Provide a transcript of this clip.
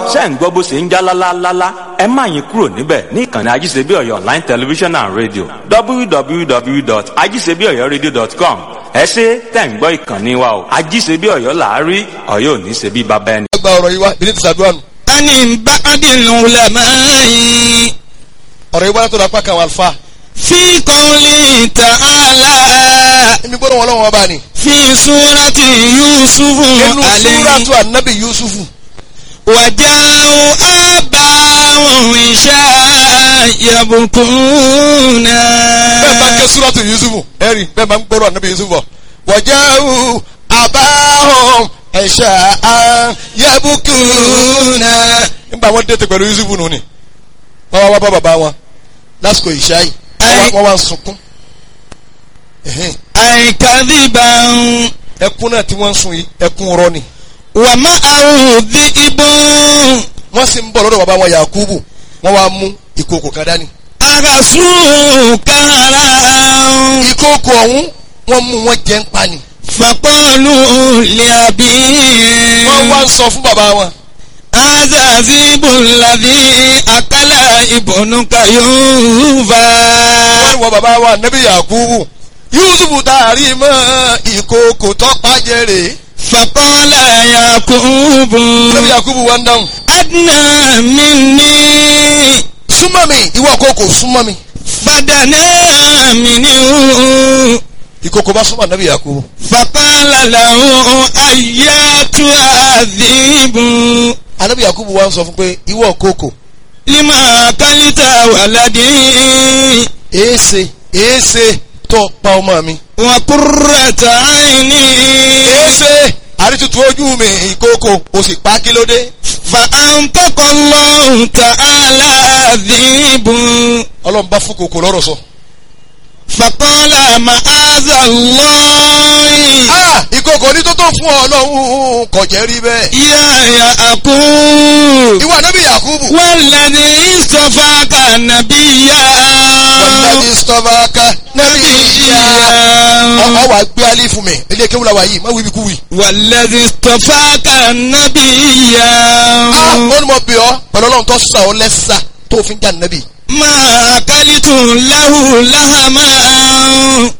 ṣé ń gbọ́ bó ṣe ń já lálálálá ẹ má yín kúrò níbẹ̀ ní ìkànnì ajíṣebí ọ̀yọ́ online television and radio www.ajíṣebíọ̀yọ́radio.com ẹ ṣe tẹ̀ ń gbọ́ ìkànnì wa o ajíṣebí ọ̀yọ́ làárí ọ̀yọ́ ò ní ṣe bí baba ẹni. gba ọ̀rọ̀ yìí wá bí ní ti sàdúrà nù. ani ba'dil ulama'i ọ̀rọ̀ yìí wá látọ̀dọ̀ apá kan àwọn àlùfáà. fi qawli ta'ala èmi gbọ́dọ̀ wọn lọ́wọ́ ọba ni. fi surati yusufu inú alayhi súrátù ànábì yusufu. waja'u abahum isha yabkuna. bẹ́ẹ̀ bá ń ké súrátù yusufu ẹ̀rí bẹ́ẹ̀ bá ń gbọ́dọ̀ ànábì yusufu bọ̀. wàjáwù àbáhùn ẹ̀ṣà yabukuna. nígbà wọn dẹ́tẹ̀ pẹ̀lú yusufu nù ni. wọ́n wá wá bá bàbá wọn lásìkò ìṣá yìí wọ́n wá- wọ́n wá ń sunkún. Ẹ̀hẹ́n. ay kadhiban ẹkún náà tí wọ́n ń sun yìí ẹkún rọ ni. wa ma'ahu dhi'bun wọ́n sì ń bọ̀ lọ́dọ̀ bàbá wọn yakubu wọ́n wá mú ìkòkò kan dání. agasu karan. ìkòkò ọ̀hún wọ́n mú wọn jẹ́ ń pa ni. فقالوا لأبيه wọ́n wá ń sọ fún bàbá wọn. هذا ذئب الذي أكل ابنك يوفا wọ́n ní wọ́n bàbá wa nẹ́bí yakubu yusufu taari mọ́ ìkòkò tọ́pá jẹ́rè. فقال يعقوب nẹ́bí yakubu wá ń dáhùn. أدنى مني súnmọ́ mi ìwọ kòkò súnmọ́ mi. فدنا منه ìkòkò bá súnmọ́ nẹ́bí yakubu. فقال له أياتها الذئب anẹ́bí yakubu wá ń sọ fún pé ìwọ kòkò لما أكلت ولدي èése èése tó pa ọmọ mi. وقرة عيني èése àrítutù ojú mi ìkòkò o sì pa kí ló dé. فأنطق الله تعالى ذئب ọlọ́run bá fún kòkò lọ́rọ̀ sọ. فقال معاذ الله ah ìkòkò ní tó tó fún ọ lọ́hùn kò jẹ́ rí bẹ́ẹ̀. يا يعقوب ìwọ anẹ́bí yakubu. والذي اصطفاك نبيا wàlúùdàbí sọ́fàkà nẹ́bí ìyá. نبيا ọ wà gbé alẹ́ fún mi ilé kéwù la wà yìí má wíbi kú wì. والذي اصطفاك نبيا ah ó ní mo bì ọ́ pẹ̀lú ọlọ́run tó sà ọ́ lẹ́sà tó fi ń jà nẹ́bí. ما أكلت له لهما